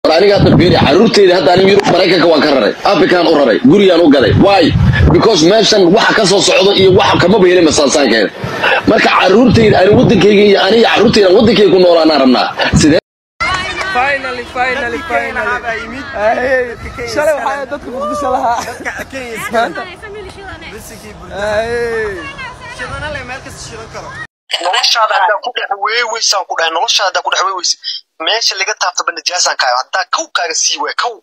aniga hadda fiiri caruurteyda hadda aniga yurub maraykanka waan ka raray afrikaan u raray guriyaan u gaday why because meeshan waxa ka soo socdo iyo waxa kamaba helin masaasaankeeda marka caruurteyda ani wadankayga iyo aniga caruurteyda wadankayga ku noolaanaan rabnaa sidee finally finally finally Ay, shalay waxaa dadka muqdisho lahaa maanta Ay. noloshaada haddaa ku dhex weeweysaan ku dhahay noloshaada haddaa ku dhex weeweysa meesha laga taabtaba najaasaan kaayo haddaa kow kaaga sii waay kow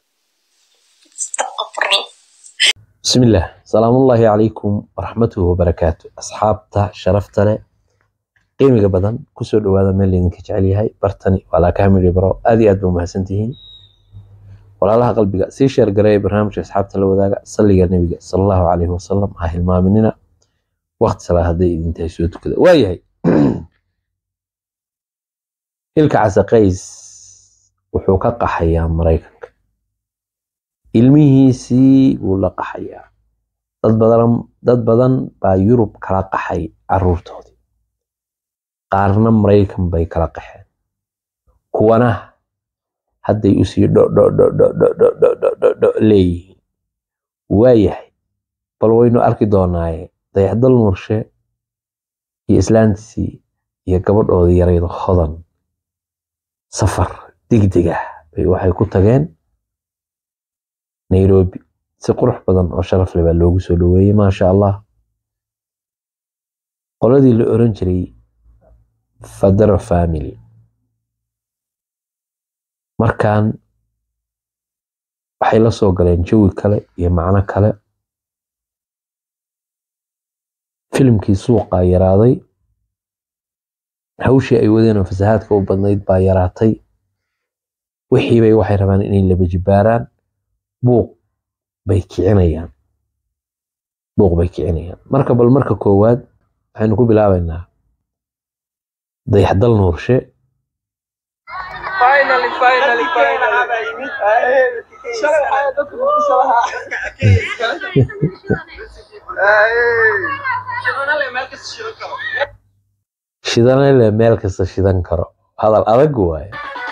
بسم الله سلام الله عليكم ورحمته وبركاته أصحابتا شرفتنا qiimiga badan kusoo dhawaada meel idinka jecel yahay bartani waa laakaamil bro aad iyo aad ba umahadsantihiin walaalaha qalbiga sii sheer gareeya barnaamijka asxaabta la wadaaga salliga nebiga sala allahu calayhi wasalam ha hilmaaminina waqti salaa hadday idintahay soo tukada waayahay hilka casaqays wuxuu ka qaxayaa maraykanka ilmihiisii wuu la qaxayaa dad badan dad badan baa yurub kala qaxay caruurtoodii qaarna maraykan bay kala qaxeen kuwana hadday usii dhodhodhodhodhodhodhodho leeyihiin waayahay bal waynu arki doonaaye dayaxdal murshe iyo islaantiisii iyo gabadhoodii yarayda hodan safar degdeg ah bay waxay ku tageen nairobi si qurux badan oo sharaf leh baa loogu soo dhaweeyey maasha allah qoladii la oran jiray fadara family markan waxay la soo galeen jawi kale iyo macno kale filimkii suuqaa yaraaday hawshii ay wadeen oo fasahaadka u badnayd baa yaraatay wixiibay waxay rabaan inay laba jibaaraan buuq bay kicinayaan buuq bay kicinayaan marka bal marka koowaad waxaynu ku bilaabaynaa dayaxdal nuurshe finally finally finally Ay, shalay waxaa dadka muqdisho lahaa Ay. shidanale meel kasta shidan karo hadal adag waaye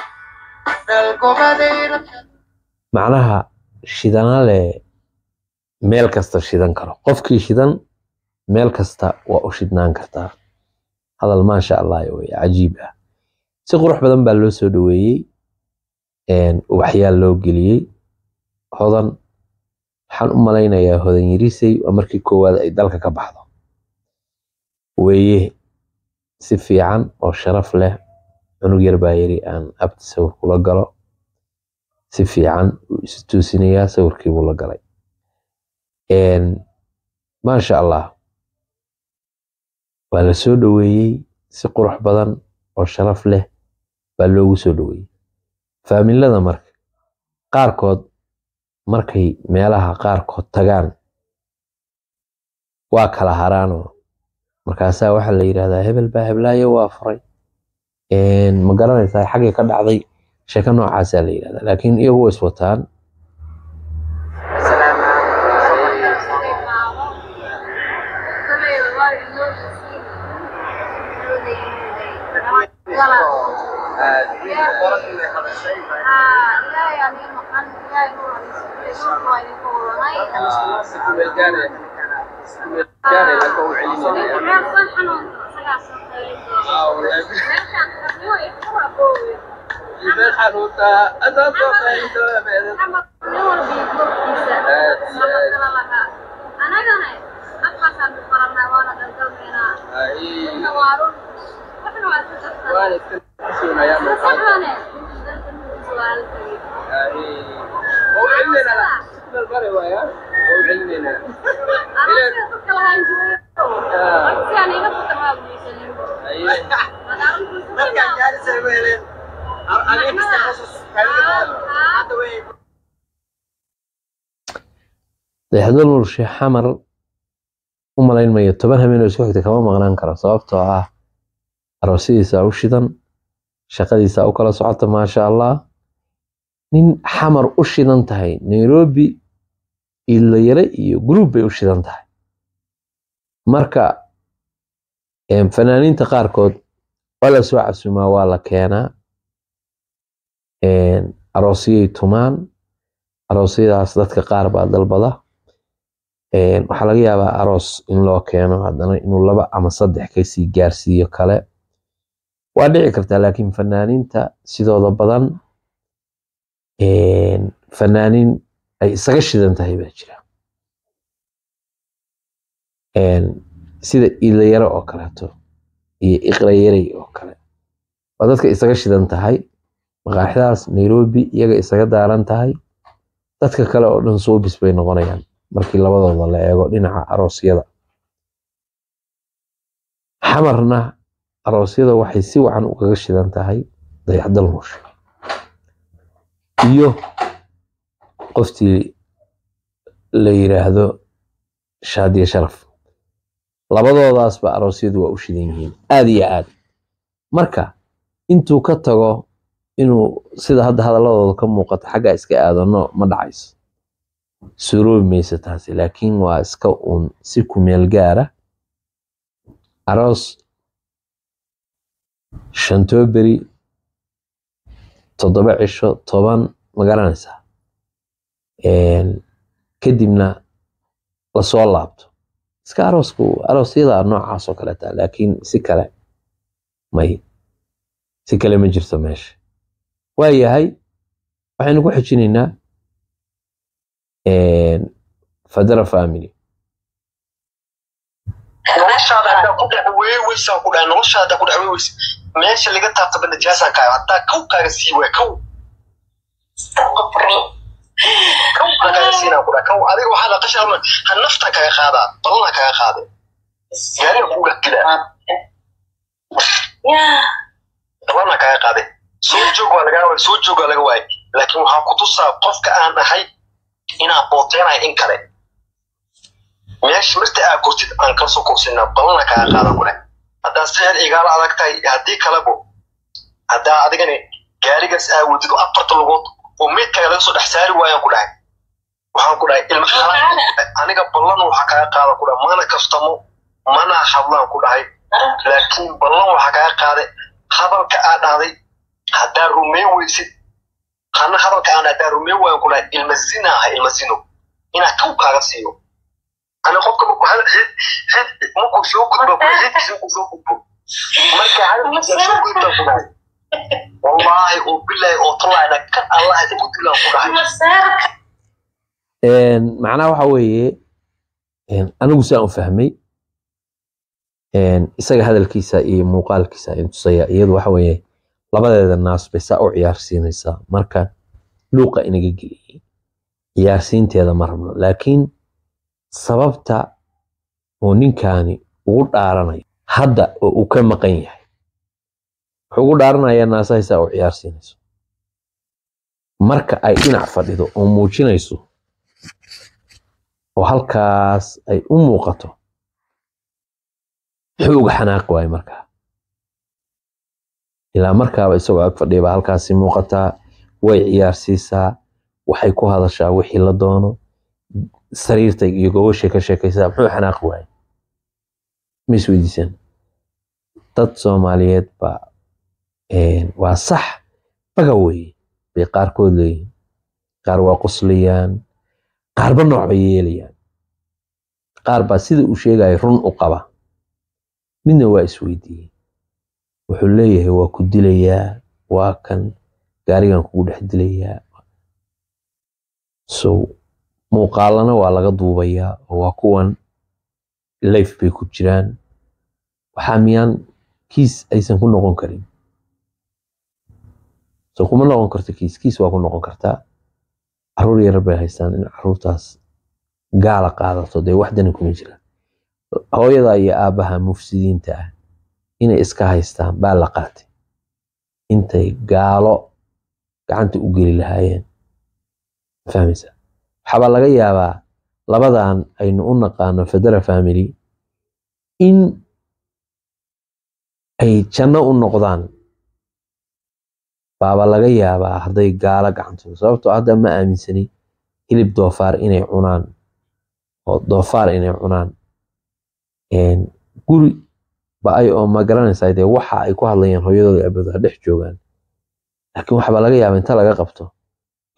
macnaha shidanale meel kasta shidan karo qofkii shidan meel kasta waa u shidnaan kartaa hadal maasha allah wey cajiib ah si qurux badan baa loo soo dhaweeyey ubaxyaal loo geliyey hodan waxaan u malaynayaa hodan yarisay waa markii koowaad ay dalka ka baxdo weeye si fiican oo sharaf leh cunug yar baa yiri aan abti sawir kula galo si fiican uu isu toosinayaa sawirkii buu la galay maasha allah waa la soo dhaweeyey si qurux badan oo sharaf leh baa loogu soo dhaweeyey faamilada marka qaarkood markay meelaha qaarkood tagaan waa kala haraanoo markaasaa waxaa la yidhahdaa hebel baa heblaayo waa furay ma garanaysaa xaggay ka dhacday sheeko noocaasaa la yidhahdaa laakiin iyagu way iswataan dayaxdal nurshe xamar u malayn mayo toban habeen oo isku xigta kama maqnaan karo sababtoo ah aroosidiisa u shidan shaqadiisa u kala socota maasha allah nin xamar u shidan tahay nairobi ilayare iyo group bay u shidan tahay marka fanaaniinta qaarkood waa la soo casumaa waa la keenaa aroosyay tumaan aroosyadaas dadka qaar baa dalbada Een, waxaa laga yaabaa aroos in loo keeno haddana inuu laba ama saddex kasii gaarsiiyo kale waa dhici kartaa laakiin fanaaniinta sidooda badan een, fanaaniin ay isaga shidan tahay baa jira Een, sida iidlayaro oo kaleeto iyo iqrayarey oo kale waa dadka isaga shidan tahay maqaaxidaas nairobi iyaga isaga daaran tahay dadka kale oo dhan soobis bay noqonayaan markii labadooda la eego dhinaca aroosyada xamarna aroosyada waxay si wacan ugaga shidan tahay dayaxdal muushe iyo qoftii la yiraahdo shaadiye sharaf labadoodaasba aroosyadu waa u shidan yihiin aad iyo aad marka intuu ka tago inuu sida hadda hadaladooda ka muuqato xagga iska aadano ma dhacayso suroobi mayso taasi laakiin waa iska uun si kumeel gaara aroos shantoo beri toddoba cisho toban ma garanaysaa Een, kadibna lasoo laabto iska aroosku aroosyada noocaas oo kale taa laakiin si kale may si kale ma jirto meesha waa yahay waxaynu ku xijinaynaa een, fadara family noloshaada haddaa ku dhex weeweysaan ku dhahay noloshaada haddaa ku dhex weeweysa meesha laga taabtaba najaasaan kaayo haddaa kow kaaga sii waay kow kow baan kaaga siinaa ku dhahay kow adiga waxaa la qashaa ha naftaa kaga qaadaa ballanaa kaga qaade gaariga kuu dhex dilaa ballanaa kaga qaade soo joog waa lagaa waay soo joog waa laga waayay laakiin waxaa ku tusaa qofka aan ahay inaan booteenayo in kale meesha marta aa kortid aan kala soo korsinaa balana kaga qaadan ku leh haddaa sixir igaala adag tahay haddii kalebo haddaa adigani gaarigaas aa wadid oo afarta lugood oo meydkaaga laga soo dhex saari waayaan ku dhahay waxaan ku dhahay ilma xalaan aniga ballan waxaa kaga qaada ku dhahay mana kaftamo mana hadlaan ku dhahay laakiin ballan waxaa kaga qaaday hadalka aa dhahday haddaa rumeen weysid hana hadalka aan haddaa rumeen waayan ku dhahay ilma zina aha ilma zino inaa kow kaaga siiyo ana qofka markuu hal xid xid markuu soo gudbo ku xidkiisa markuu soo gudbo marka hadalkiisa soo gudba ku dhahay wallaahi oo bilaahi oo tallaahina kan allah igu dilaan ku dhahay Een, macnaha waxa weeye een, anigu saan u fahmay een, isaga hadalkiisa iyo muuqaalkiisa in tusaya iyadu waxa weeye labadeeda naas bay saa u ciyaarsiinaysaa marka luuqa inaga geliyey ciyaarsiinteeda ma rabno laakiin sababta uu ninkaani ugu dhaaranayo hadda oo uu ka maqan yahay wuxuu ugu dhaaranayaa naasahay saa u ciyaarsiinayso marka ay dhinac fadhido oo muujinayso oo halkaas ay u muuqato muxuu uga xanaaqi waayo markaa ilaa markaaba isagoo ag fadhiya baa halkaasi muuqataa way ciyaarsiisaa waxay ku hadashaa wixii la doono sariirta iyo gogoshay ka sheekaysaa muxuu xanaaqi waayo ma isweydiisaan dad soomaaliyeed baa een, waa sax baga weeye bay qaarkood leeyihiin qaar waa qoslayaan qaarba nooc bay yeelayaan qaar baa sida uu sheegaya run u qaba midna waa isweydiiyey wuxuu leeyahay waa ku dilayaa waa kan gaarigan kugu dhex dilayaa so muuqaalana waa laga duubayaa oo waa kuwan life bay ku jiraan waxaa miyaan kiis aysan ku noqon karin so kuma noqon karto kiis kiis waa ku noqon kartaa caruur yar bay haystaan in caruurtaas gaala qaadato dee waxdani kuma jira hooyada iyo aabbaha mufsidiinta ah inay iska haystaan baa la qaatay intay gaalo gacanta u geli lahaayeen fahmaysa waxaabaa laga yaabaa labadan aynu u naqaano federa family in ay janno u noqdaan baaba laga yaabaa hadday gaalo gacantooda sababtoo hadda ma aaminsani hilib doofaar inay cunaan oo doofaar inay cunaan Een, guri ba ay oo ma garanaysaa dee waxa ay ku hadlayaan hooyadooda abada dhex joogaan laakiin waxaabaa laga yaabaa inta laga qabto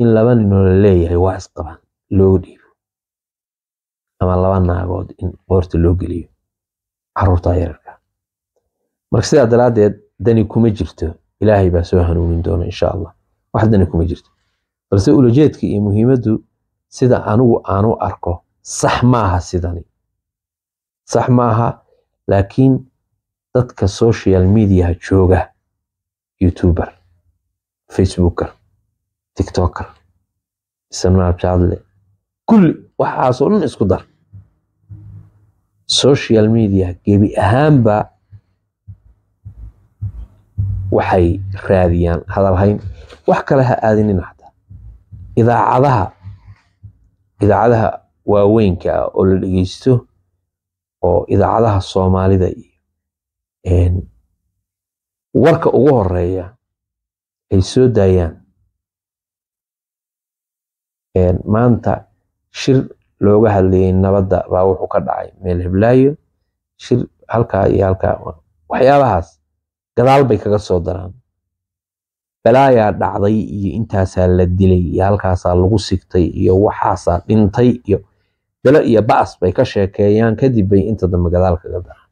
in laba ninoo la leeyahay waa isqabaan looga dhiibo ama laba naagood in qoorta loo geliyo caruurta yararka marka sidaa daraaddeed dani kuma jirto ilaahay baa soo hanuunin doona insha allah wax dani kuma jirto balse ulajeedka iyo muhiimaddu sida anigu aanu arko sax maaha sidani sax maaha laakiin dadka social mediaha jooga youtuber facebooker tiktoker snapchatle kulli waxaasoo dhan isku dar social media gebi ahaanba waxay raadiyaan hadalhayn wax kale ha aadinina xataa idaacadaha idaacadaha waaweynka ah oo la dhegeysto oo idaacadaha soomaalida iyo warka ugu horeeya ay soo daayaan maanta shir looga hadlayay nabadda baa wuxuu ka dhacay meel heblaayo shir halkaa iyo halkaa waxyaabahaas gadaal bay kaga soo daraan balaayaa dhacday iyo intaasaa la dilay iyo halkaasaa lagu sigtay iyo waxaasaa dhintay iyo belo iyo ba'as bay ka sheekeeyaan kadib bay inta dambe gadaal kaga daraan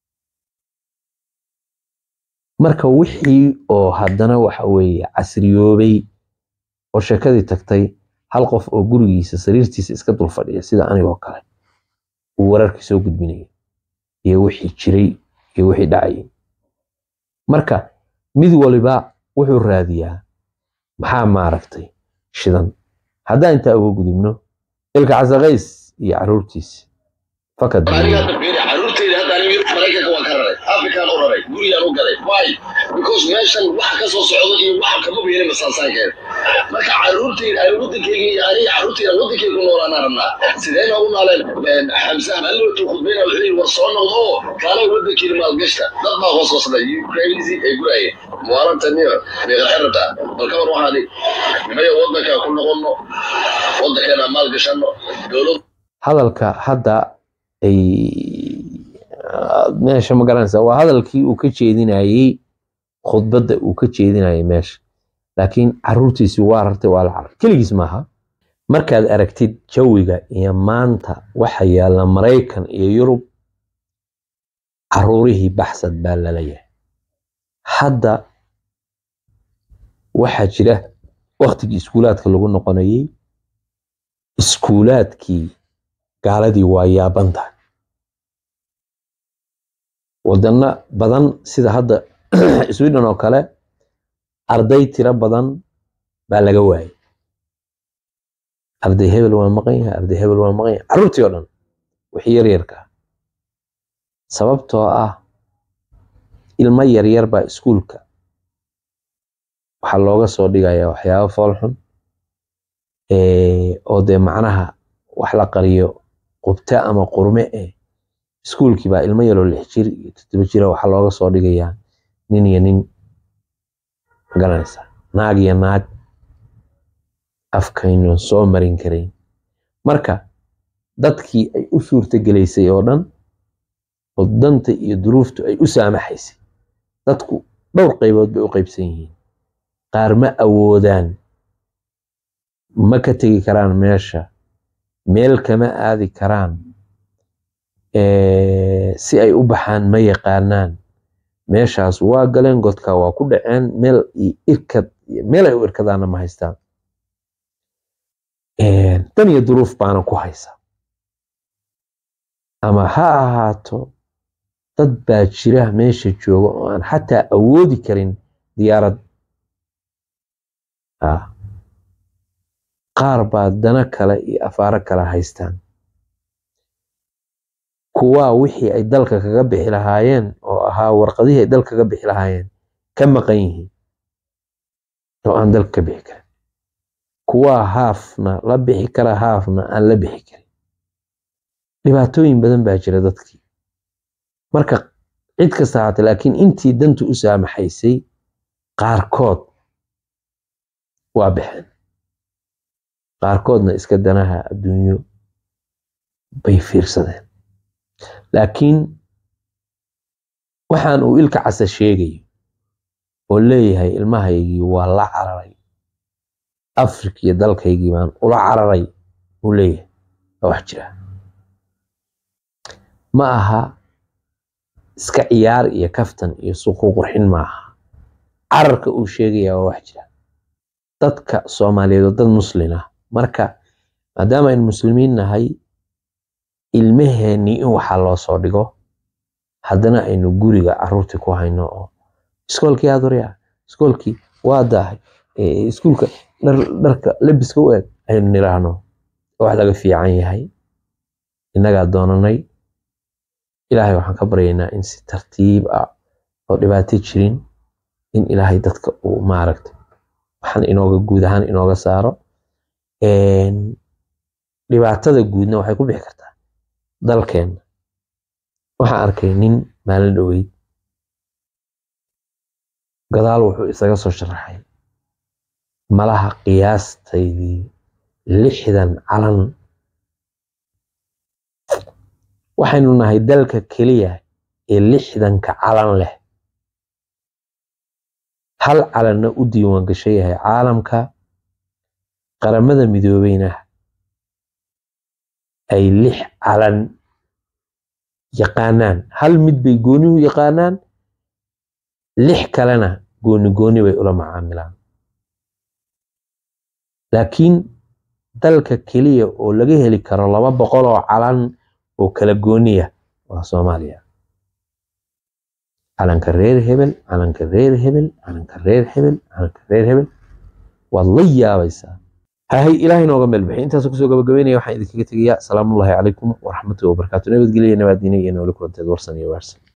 marka wixii oo haddana waxa weeye casriyoobay oo sheekadii tagtay hal qof oo gurigiisa sariirtiisa iska dul fadhiya sida anigoo kale uu wararkii soo gudbinaya iyo wixii jiray iyo wixii dhacayay marka mid waliba wuxuu raadiyaa maxaa maaragtay shidan haddaan intaa uga gudubno ilka casaqays iyo caruurtiisa fakad caruurtayda hadda aniga yurub maraykanka waan ka raray afrikaan u raray guriyaan u gaday why because meeshan waxa ka soo socdo iyo waxa kama beena masaasaankeeda marka caruurtayda ani wadankayga iyo aniga caruurtayda wadankayga ku noolaanaan rabnaa sidee noogu nooleen xamse maalootu khudbayna wuxuu yidhi war soo noqdo oo kaalay wadankeena maalgashta dad baa hoos hoosday crazy ay gurayeen muwaalanta niyo meeqaxirata bal kabar waxaadi maya wadankaa ku noqonno wadankeena maalgashano dowlad hadalka hadda ay meesha ma garanaysa waa hadalkii uu ka jeedinayey khudbadda uu ka jeedinayay meesha laakiin caruurtiisi waa rartay waa la carar keligiis maaha markaad aragtid jawiga iyo maanta waxa yaalla maraykan iyo yurub caruurihii baxsad baa lala yahay hadda waxaa jira waktigii iskuulaadka lagu noqonayey iskuulaadkii gaaladii waa yaabantahay wadano badan sida hadda sweden oo kale arday tiro badan baa laga waayay arday hebel waa maqan yahay arday hebel waa maqan yahay carruurtii oo dhan wixii yaryarka sababtoo ah ilmo yaryar baa iskuulka waxaa looga soo dhigayaa waxyaabo foolxun oo dee macnaha wax la qariyo qubta ama qurme eh iskuulkii baa ilmo yaroo lix jir iyo toddoba jira waxaa looga soo dhigayaa nin iyo nin magaranaysa naag iyo naag afkaynu soo marin karayn marka dadkii ay u suurta gelaysay oo dhan oo danta iyo duruuftu ay u saamaxaysay dadku dhowr qaybood bay u qaybsan yihiin qaar ma awoodaan ma ka tegi karaan meesha meel kama aadi karaan si ay u baxaan ma yaqaanaan meeshaas waa galeen godka waa ku dhaceen meel irkad meel ay u irkadaana ma haystaan dan iyo duruuf baana ku haysa ama ha ahaato dad baa jira meesha jooga oo aan xataa awoodi karin diyaarad qaar baa dana kale iyo afaaro kale haystaan kuwaa wixii ay dalka kaga bixi lahaayeen oo ahaa warqadihii ay dalka kaga bixi lahaayeen ka maqan yihiin oo aan dalka ka bixi karin kuwaa haafna la bixi kara haafna aan la bixi karin dhibaatooyin badan baa jira dadkii marka cid kasta haata laakiin intii dantu u saamaxaysay qaarkood waa baxeen qaarkoodna iska danaha adduunyo bay fiirsadeen laakiin waxaan uu ilka casa sheegayo oo leeyahay ilmahaygii waa la cararay afrika iyo dalkaygii baan ula cararay uu leeyahay waa wax jira ma aha iska ciyaar iyo kaftan iyo suuqu qurxin ma aha cararka uu sheegaya waa wax jira dadka soomaaliyeed oo dad muslin ah marka maadaama aynu muslimiin nahay ilmaheenii in waxaa loo soo dhigo haddana aynu guriga caruurtii ku hayno oo iskoolkii aad horyaa iskoolkii waa daahay eh, iskuulka dhar- dharka lebiska u eg aynu niraahno wax laga fiican yahay innagaa doonanay ilaahay waxaan ka baryaynaa in si tartiib ah oo dhibaato jirin in ilaahay dadka uu maaragtay waxaan inooga guud ahaan inooga saaro Een, dhibaatada guudna waxay ku bixi kartaa dalkeenna waxaan arkay nin maalin dhoweyd gadaal wuxuu isaga soo sharaxay malaha qiyaastaydii lixdan calan waxaynu nahay dalka keliya ee lixdanka calan leh hal calanna u diiwaan gashan yahay caalamka qaramada midoobeyna ay lix calan yaqaanaan hal mid bay gooni u yaqaanaan lix kalena gooni gooni bay ula macaamilaan laakiin dalka keliya oo laga heli karo laba boqol oo calan oo kala gooniya waa soomaaliya calanka reer hebel calanka reer hebel calanka reer hebel calanka reer hebel waad la yaabaysaa hahay ilaahay nooga meel bixi intaas kusoo gabagabeynaya waxaan idinkaga tegayaa asalaamullaahi calaykum waraxmatullahi wabarakaatu nabadgelyo nabaadiina iyo nooli kulanteed warsan iyo waarsan